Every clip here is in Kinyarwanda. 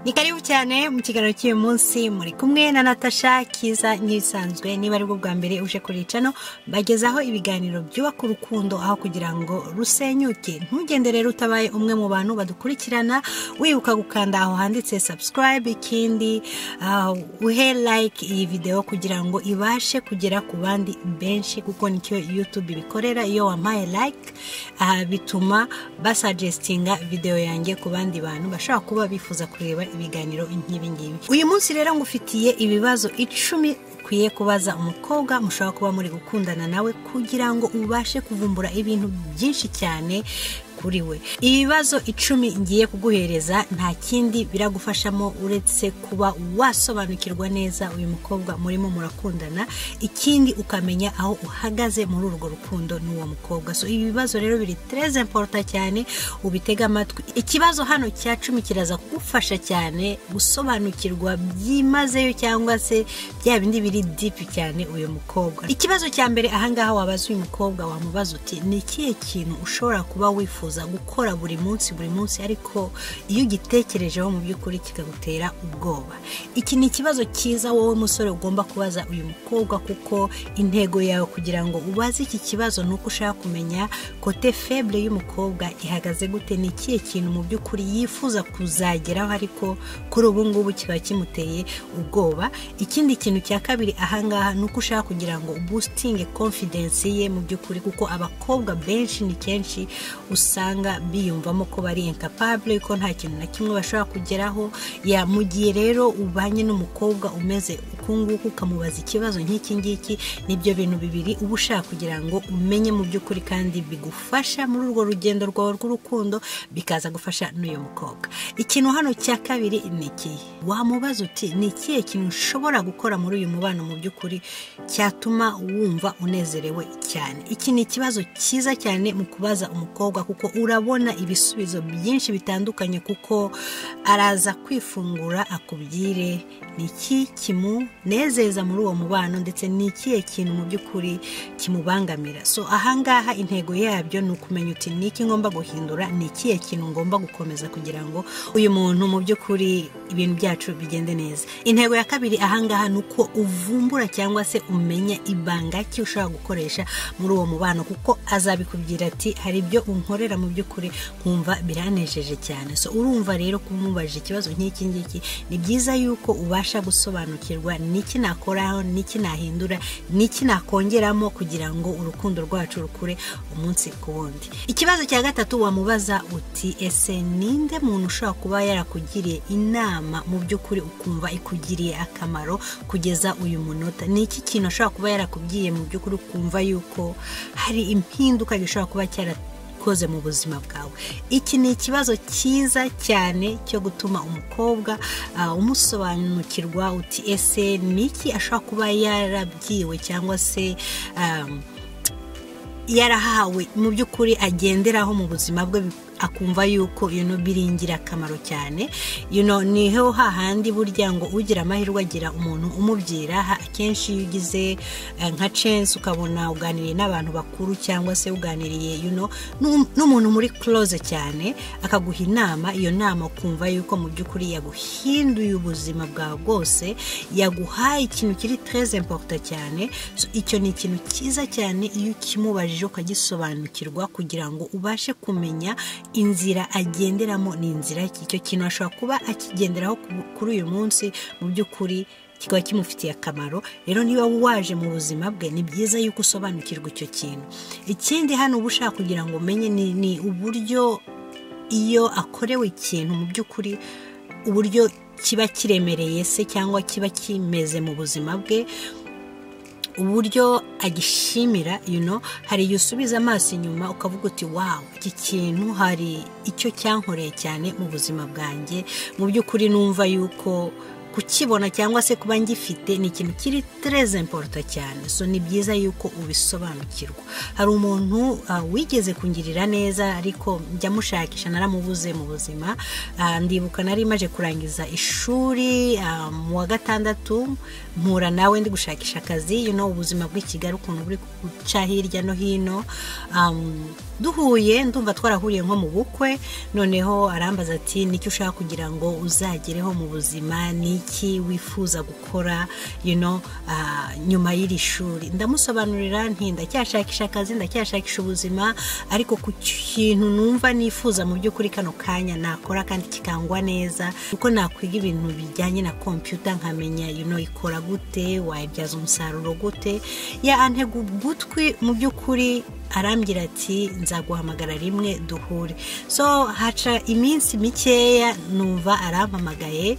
ni karibu cyane mu kiganiro cy'uyu munsi muri kumwe na natasha kiza n'ibisanzwe niba ari bwo bwa mbere uje kuri cano bagezaho ibiganiro byubaka urukundo aho kugira ngo rusenyuke ntugende rero utabaye umwe mu bantu badukurikirana wibuka gukanda aho handitse subscribe ikindi uh, uhe like iyi videwo kugira ngo ibashe kugera ku bandi benshi kuko nicyo youtube ibikorera iyo wampaye like uh, bituma basagestinga videwo yanjye ku bandi bantu bashobora kuba bifuza kureba ibiganiro nk'ibi ngibi uyu munsi rero ngufitiye ibibazo icumi ukwiye kubaza umukobwa mushobora kuba muri gukundana nawe kugira ngo ubashe kuvumbura ibintu byinshi cyane kuri we ibibazo icumi ngiye kuguhereza nta kindi biragufashamo uretse kuba wasobanukirwa neza uyu mukobwa murimo murakundana ikindi ukamenya aho uhagaze muri urwo rukundo n'uwo mukobwa so ibi bibazo rero biri tereze imporota cyane ubitega amatwi ikibazo hano cya cumi kiraza kugufasha cyane gusobanukirwa byimazeyo cyangwa se bya bindi biri dipi cyane uyu mukobwa ikibazo cya mbere ahangaha wabaza uyu mukobwa wamubaza uti ni ikihe kintu ushobora kuba wifuza wifuza gukora buri munsi buri munsi ariko iyo ugitekerejeho mu by'ukuri kikagutera ubwoba iki ni ikibazo cyiza wowe musore ugomba kubaza uyu mukobwa kuko intego yawe kugira ngo ubaze iki kibazo ni uko ushaka kumenya kote febure y'umukobwa ihagaze gute ni ikihe kintu mu by'ukuri yifuza kuzageraho ariko kuri ubu ngubu kiba kimuteye ubwoba ikindi kintu cya kabiri ahangaha ni uko ushaka kugira ngo ubusitinge konfidensi ye mu by'ukuri kuko abakobwa benshi ni kenshi usanga biyumvamo ko bari incapable ko nta kintu na kimwe bashobora kugeraho ya mu gihe rero ubanye n'umukobwa umeze uku nguku ukamubaza ikibazo nk'iki ngiki nibyo bintu bibiri uba ushaka kugira ngo umenye mu by'ukuri kandi bigufasha muri urwo rugendo rwawe rw'urukundo bikaza gufasha n'uyu mukobwa ikintu hano cya kabiri ni ikihe wamubaza uti ni ikihe kintu ushobora gukora muri uyu mubano mu by'ukuri cyatuma wumva unezerewe cyane iki ni ikibazo cyiza cyane mu kubaza umukobwa kuko urabona ibisubizo byinshi bitandukanye kuko araza kwifungura akubwire ni iki kimunezeza muri uwo mubano ndetse ni ikihe kintu mu by'ukuri kimubangamira so ahangaha intego yabyo ni ukumenya uti ni iki ngomba guhindura ni ikihe kintu ngomba gukomeza kugira ngo uyu muntu mu by'ukuri ibintu byacu bigende neza intego ya kabiri ahangaha ni uko uvumbura cyangwa se umenya ibanga ki ushobora gukoresha muri uwo mubano kuko azabikubwira ati hari ibyo unkorera mu by'ukuri nkumva biranejeje cyane so urumva rero kumubajije ikibazo nk'iki ngiki ni byiza yuko ubasha gusobanukirwa n'iki nakoraho n'iki nahindura n'iki nakongeramo kugira ngo urukundo rwacu rukure umunsi ku wundi ikibazo cya gatatu wamubaza uti ese ninde muntu ushobora kuba yarakugiriye inama mu by'ukuri ukumva ikugiriye akamaro kugeza uyu munota ni iki kintu ashobora kuba yarakubwiye mu by'ukuri ukumva yuko hari impinduka gishobora kuba cyara ukoze mu buzima bwawe iki ni ikibazo cyiza cyane cyo gutuma umukobwa umusobanukirwa uti ese ni iki ashobora kuba yarabwiwe cyangwa se yarahawe mu by'ukuri agenderaho mu buzima bwe akumva yuko you know, biri ingirakamaro cyane you know, niho hahandi burya ngo ugira amahirwe agira umuntu umubwira akenshi iyo ugize uh, nka chance ukabona uganiriye n'abantu bakuru cyangwa se uganiriye you know, n'umuntu muri close cyane akaguha inama iyo nama ukumva yuko mu by'ukuri yaguhinduye ubuzima bwawe bwose yaguhaye ikintu kiri très important cyane so, icyo ni ikintu cyiza cyane iyo ukimubajije ukagisobanukirwa kugira ngo ubashe kumenya inzira agenderamo ni inzira icyo kintu ashobora kuba akigenderaho kuri uyu munsi mu by'ukuri kikaba kimufitiye akamaro rero niba waje mu buzima bwe ni byiza yuko usobanukirwa icyo kintu ikindi hano uba ushaka kugira ngo umenye ni uburyo iyo akorewe ikintu mu by'ukuri uburyo kiba kiremereye se cyangwa kiba kimeze mu buzima bwe uburyo agishimira you know, hari igihe usubiza amaso inyuma ukavuga uti wawu iki kintu hari icyo cyankoreye cyane mu buzima bwanjye mu by'ukuri numva yuko kukibona cyangwa se kuba ngifite ni ikintu kiri tereze imporoto cyane so ni byiza yuko ubisobanukirwa hari umuntu wigeze kungirira neza ariko njya mushakisha naramubuze mu buzima ndibuka nari maje kurangiza ishuri mu wa gatandatu mpura nawe ndi gushakisha akazi ubuzima bw'i kigali ukuntu buri guca hirya no hino duhuye ndumva twarahuriye nko mu bukwe noneho arambaza ati nicyo ushaka kugira ngo uzagereho mu buzima niki wifuza gukora nyuma y'iri shuri ndamusobanurira nti ndacyashakisha akazi ndacyashakisha ubuzima ariko ku kintu numva nifuza mu by'ukuri kano kanya nakora kandi kikangwa neza kuko nakwiga ibintu bijyanye na kompiyuta nkamenya ikora gute wayibyaza umusaruro gute ya antega ugutwi mu by'ukuri arambwira ati nzaguhamagara rimwe duhure so haca iminsi mikeya numva arampamagaye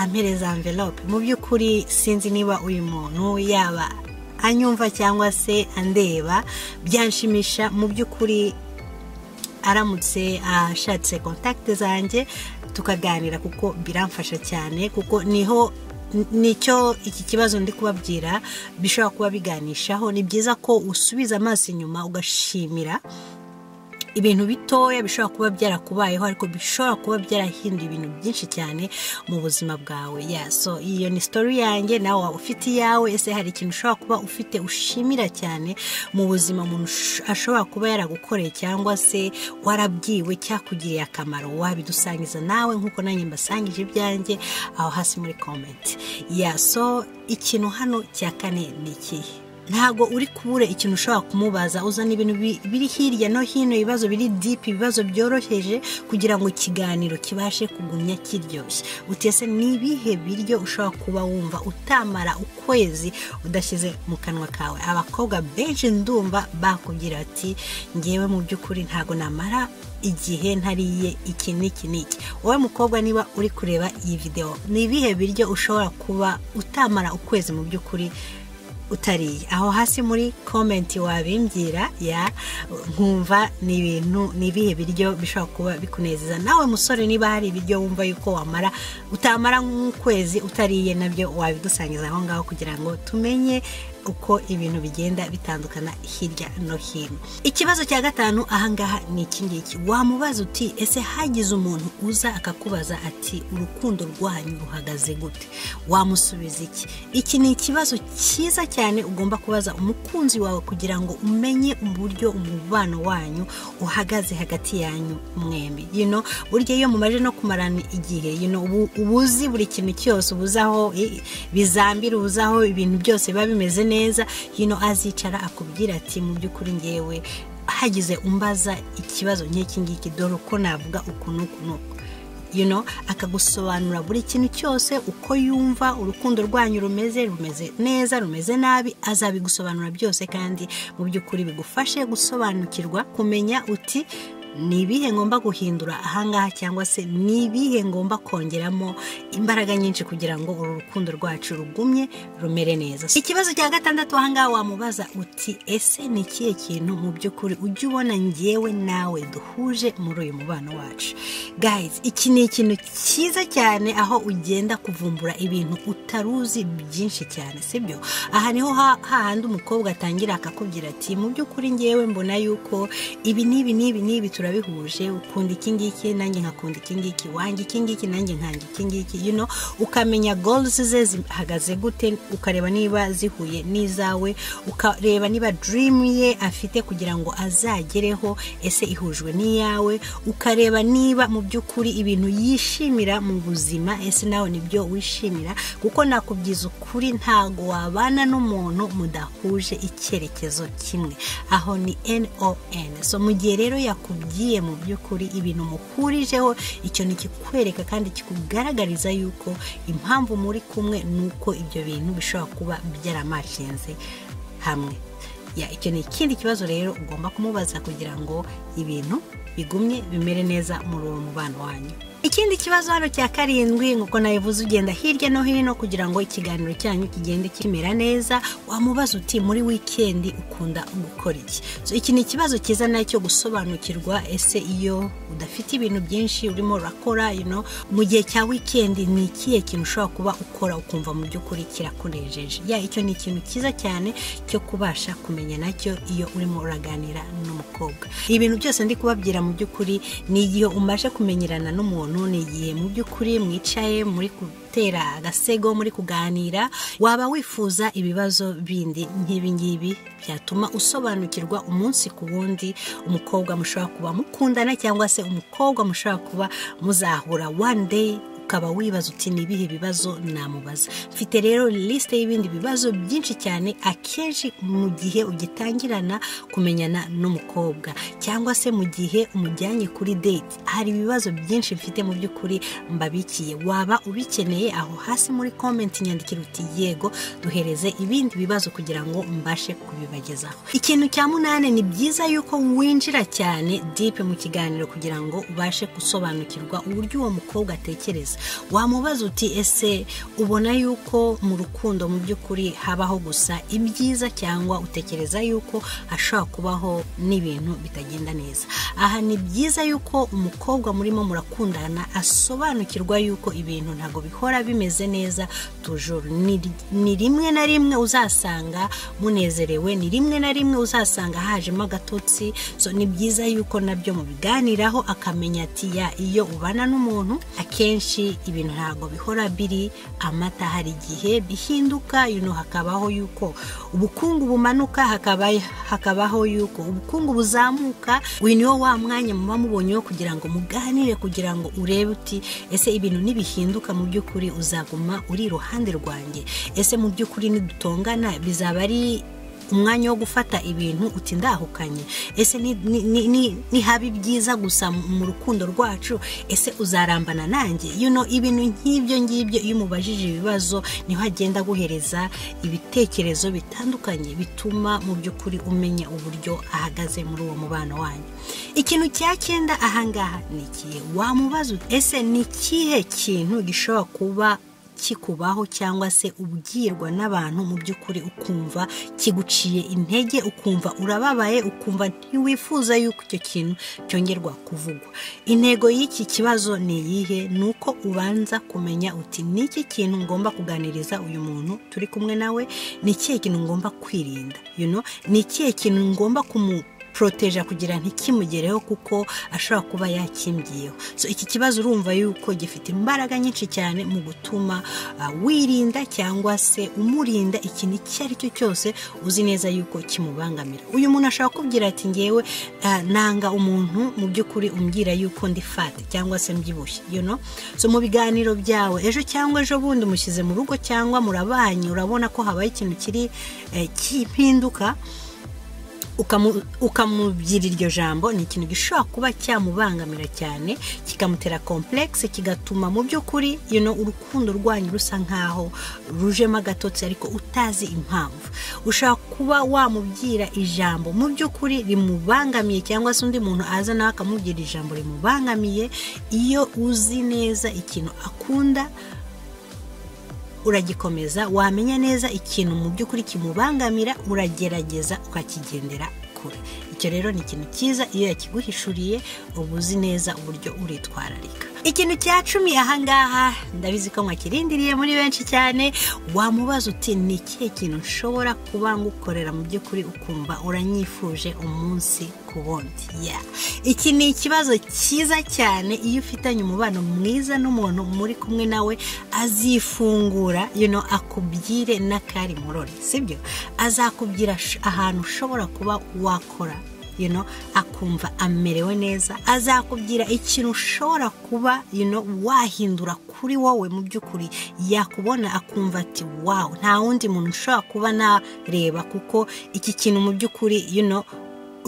ampereza amvelope mu by'ukuri sinzi niba uyu muntu yaba anyumva cyangwa se andeba byanshimisha mu by'ukuri aramutse ashatse kontakite zanjye tukaganira kuko biramfasha cyane kuko niho nicyo iki kibazo ndi kubabwira bishobora kuba biganishaho ni byiza ko usubiza amaso inyuma ugashimira ibintu bitoya bishobora kuba byarakubayeho ariko bishobora kuba byarahinduye ibintu byinshi cyane mu buzima bwawe so iyo ni sitori yanjye nawe waba ufite iyawe ese hari ikintu ushobora kuba ufite ushimira cyane mu buzima umuntu ashobora kuba yaragukoreye cyangwa se warabwiwe cyakugiriye akamaro wabidusangiza nawe nk'uko nanjye mbasangije ibyanjye aho hasi muri komenti so ikintu hano cya kane ni ikihe ntabwo uri kubura ikintu ushobora kumubaza uzana ibintu biri hirya no hino ibibazo biri dipi ibibazo byoroheje kugira ngo ikiganiro kibashe kugumya kiryoshye utese n'ibihe biryo ushobora kuba wumva utamara ukwezi udashyize mu kanwa kawe abakobwa benshi ndumva bakubwira ati ngewe mu by'ukuri ntabwo namara igihe ntariye iki n'iki n'iki wowe mukobwa niba uri kureba iyi videwo ni ibihe biryo ushobora kuba utamara ukwezi mu by'ukuri utariye aho hasi muri komenti wabimbwira ya nkumva ni ibintu ni ibihe biryo bishobora kuba bikunezeza nawe musore niba hari ibiryo wumva yuko wamara utamara nk'ukwezi utariye nabyo wabidusangiza aho ngaho kugira ngo tumenye uko ibintu bigenda bitandukana hirya no hino ikibazo cya gatanu ahangaha ni iki ngiki wamubaza uti ese hagize umuntu uza akakubaza ati urukundo rwanyu ruhagaze gute wamusubiza iki iki ni ikibazo cyiza cyane ugomba kubaza umukunzi wawe kugira ngo umenye uburyo umubano wanyu uhagaze hagati yanyu mwembi yino burya iyo mumaje no kumarana igihe yino ubuzi buri kintu cyose ubuzaho bizambira ubuzaho ibintu byose biba bimeze neza neza hino azicara akubwira ati mu by'ukuri ngewe hagize umbaza ikibazo nk'iki ngiki dore uko navuga uku n'uku n'uku akagusobanura buri kintu cyose uko yumva urukundo rwanyu rumeze rumeze neza rumeze nabi azabigusobanura byose kandi mu by'ukuri bigufashe gusobanukirwa kumenya uti ni ibihe ngomba guhindura ahangaha cyangwa se ni ibihe ngomba kongeramo imbaraga nyinshi kugira ngo uru rukundo rwacu rugumye rumere neza ikibazo cya gatandatu ahangaha wamubaza uti ese ni ikihe kintu mu by'ukuri ujya ubona ngewe nawe duhuje muri uyu mubano wacu gayizi iki ni ikintu cyiza cyane aho ugenda kuvumbura ibintu utaruzi byinshi cyane sibyo aha niho hahandi umukobwa atangira akakubwira ati mu by'ukuri ngewe mbona yuko ibi n'ibi n'ibi n'ibi turabihuje ukunda iki ngiki nanjye nkakunda iki ngiki wanjye iki ngiki nanjye nkanga iki ngiki yuno ukamenya goals ze zihagaze gute ukareba niba zihuye n'izawe ukareba niba dream ye afite kugira ngo azagereho ese ihujwe n'iyawe ukareba niba mu by'ukuri ibintu yishimira mu buzima ese nawe nibyo wishimira kuko nakubwiza ukuri ntago wabana n'umuntu mudahuje icyerekezo kimwe aho ni non so mu gihe rero yakubwiye ugiye mu by'ukuri ibintu muhurijeho icyo ni ikikwereka kandi kikugaragariza yuko impamvu muri kumwe ni uko ibyo bintu bishobora kuba byaramashinze hamwe icyo ni ikindi kibazo rero ugomba kumubaza kugira ngo ibintu bigumye bimere neza muri uwo mubano wanyu ikindi kibazo hano cya karindwi nk'uko nabivuze ugenda hirya no hino kugira ngo ikiganiro cyanyu kigende kimera neza wamubaza uti muri wikendi ukunda gukora iki So, iki ni ikibazo cyiza nayo cyo gusobanukirwa ese iyo udafite ibintu byinshi urimo urakora you know, mu gihe cya wikendi ni ikihe kintu ushobora kuba ukora ukumva mu by'ukuri kirakunejeje ya icyo ni ikintu cyiza cyane cyo kubasha kumenya nacyo iyo urimo uraganira n'umukobwa ibintu byose ndi kubabwira mu by'ukuri ni igihe umaze kumenyerana n'umuntu ni igihe mu by'ukuri mwicaye muri ku gutera agasego muri kuganira waba wifuza ibibazo bindi nk'ibi ngibi byatuma usobanukirwa umunsi ku wundi umukobwa mushobora kuba mukundana cyangwa se umukobwa mushobora kuba muzahura one day ukaba wibaza uti ni ibihe bibazo namubaza mfite rero lisite y'ibindi bibazo byinshi cyane akenshi mu gihe ugitangirana kumenyana n'umukobwa cyangwa se mu gihe umujyanye kuri date hari ibibazo byinshi mfite mu by'ukuri mbabikiye waba ubikeneye aho hasi muri komenti nyandikira uti yego duhereze ibindi bibazo kugira ngo mbashe kubibagezaho ikintu cya munani ni byiza yuko winjira cyane dipe mu kiganiro kugira ngo ubashe gusobanukirwa uburyo uwo mukobwa atekereza wamubaza uti ese ubona yuko mu rukundo mu by'ukuri habaho gusa ibyiza cyangwa utekereza yuko hashobora kubaho n'ibintu bitagenda neza aha ni byiza yuko umukobwa murimo murakundana asobanukirwa yuko ibintu ntabwo bihora bimeze neza tujuru ni ni rimwe na rimwe uzasanga munezerewe ni rimwe na rimwe uzasanga hajemo agatotsi so ni byiza yuko nabyo mubiganiraho akamenya ati ya iyo ubana n'umuntu akenshi akenshi ibintu ntabwo bihora biri amata hari igihe bihinduka yuno hakabaho yuko ubukungu bumanuka hakaba hakabaho yuko ubukungu buzamuka uyu niwo wa mwanya muba mubonyeho kugira ngo muganire kugira ngo urebe uti ese ibintu nibihinduka mu by'ukuri uzaguma uri iruhande rwanjye ese mu by'ukuri nidutongana bizaba ari umwanya wo gufata ibintu uti ndahukanye ese nihaba ibyiza gusa mu rukundo rwacu ese uzarambana nanjye yuno ibintu nk'ibyo ngibyo iyo umubajije ibibazo niho agenda aguhereza ibitekerezo bitandukanye bituma mu by'ukuri umenya uburyo ahagaze muri uwo mubano wanyu ikintu cya cyenda ahangaha ni ikihe wamubaza ese ni ikihe kintu gishobora kuba kikubaho cyangwa se ubwirwa n'abantu mu by'ukuri ukumva kiguciye intege ukumva urababaye ukumva ntiwifuza yuko icyo kintu cyongerwa kuvugwa intego y'iki kibazo ni iyihe ni uko ubanza kumenya uti ni iki kintu ngomba kuganiriza uyu muntu turi kumwe nawe ni ikihe kintu ngomba kwirinda ni ikihe kintu ngomba kumu poroteje kugira ntikimugereho kuko ashobora kuba yakimbyiyeho so iki kibazo urumva yuko gifite imbaraga nyinshi cyane mu gutuma wirinda cyangwa se umurinda ikintu icyo ari cyo cyose uzi neza yuko kimubangamira uyu muntu ashobora kubwira ati ngewe nanga umuntu mu by'ukuri umbwira yuko ndi fati cyangwa se mbyibushye so mu biganiro byawe ejo cyangwa ejo bundi mushyize mu rugo cyangwa murabanye urabona ko habaye ikintu kiri kimpinduka ukamubyira iryo jambo ni ikintu gishobora kuba cyamubangamira cyane kikamutera komplekisi kigatuma mu by'ukuri urukundo rwanyu rusa nkaho rujemo agatotsi ariko utazi impamvu ushobora kuba wamubwira ijambo mu by'ukuri rimubangamiye cyangwa se undi muntu aza nawe akamubwira ijambo rimubangamiye iyo uzi neza ikintu akunda uragikomeza wamenya neza ikintu mu by'ukuri kimubangamira uragerageza ukakigendera kure icyo rero ni ikintu cyiza iyo yakiguhishuriye uba uzi neza uburyo uritwararika ikintu cya cumi ahangaha ndabizi ko mwakirindiriye muri benshi cyane wamubaza uti ni ikihe kintu nshobora kuba ngukorera mu by'ukuri ukumva uranyifuje umunsi ku wundi iki ni ikibazo cyiza cyane iyo ufitanye umubano mwiza n'umuntu muri kumwe nawe azifungura yuno akubwire n'akari murori sibyo azakubwira ahantu ushobora kuba wakora You know, akumva amerewe neza azakubwira ikintu ushobora kuba you know, wahindura kuri wowe mu by'ukuri yakubona akumva ati wawu nta wundi muntu ushobora kuba nareba kuko iki kintu mu by'ukuri you know,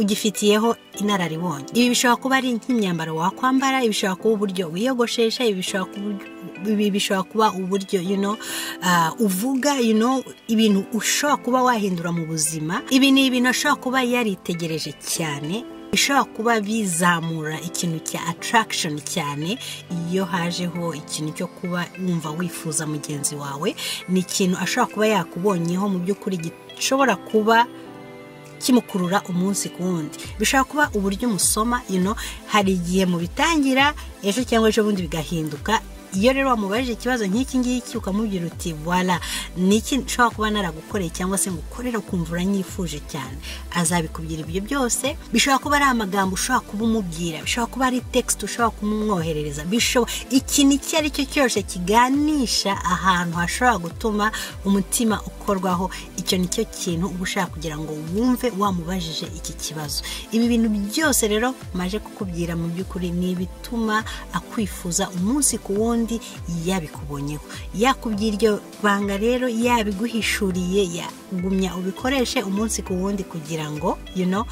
ugifitiyeho inararibonye ibi bishobora kuba ari nk'imyambaro wakwambara ibi bishobora kuba uburyo wiyogoshesha ibi bishobora kuba ibi bishobora kuba uburyo you know, uvuga you know, ibintu ushobora kuba wahindura mu buzima ibi ni ibintu ashobora kuba yaritegereje cyane bishobora kuba bizamura ikintu cya attraction cyane iyo hajeho ikintu cyo kuba wumva wifuza mugenzi wawe ni ikintu ashobora kuba yakubonyeho mu by'ukuri gishobora kuba kimukurura umunsi ku wundi bishobora kuba uburyo umusoma ino hari igihe mubitangira ejo cyangwa ejo bundi bigahinduka iyo rero wamubajije ikibazo nk'iki ngiki ukamubwira uti wara niki nshobora kuba naragukoreye cyangwa se ngukorera ukumva uranyifuje cyane azabikubwira ibyo byose bishobora kuba ari amagambo ushobora kuba umubwira bishobora kuba ari tegisite ushobora kumwoherereza ikintu icyo ari cyo cyose kiganisha ahantu hashobora gutuma umutima ukorwaho icyo ni cyo kintu uba ushaka kugira ngo wumve wamubajije iki kibazo ibi bintu byose rero maje kukubwira mu by'ukuri ni ibituma akwifuza umunsi ku wundi yabikubonyeho yakubwira iryo banga rero yabiguhishuriye yagumya ubikoreshe umunsi ku wundi kugira ngo yuno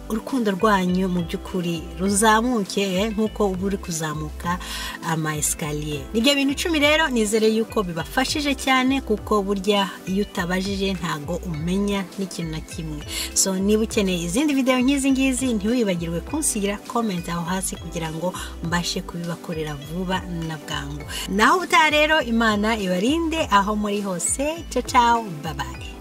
urukundo rwanyu mu by'ukuri ruzamuke nk'uko uba uri kuzamuka ama esikariye nibyo bintu icumi rero nizere yuko bibafashije cyane kuko burya iyo utabajije ntago umenya n'ikintu na kimwe so niba ukeneye izindi videwo nk'izi ngizi ntiwibagirwe kunsigira komenti aho hasi kugira ngo mbashe kubibakorera vuba na bwangu naho ubutaha rero imana ibarinde aho muri hose cacaho babaye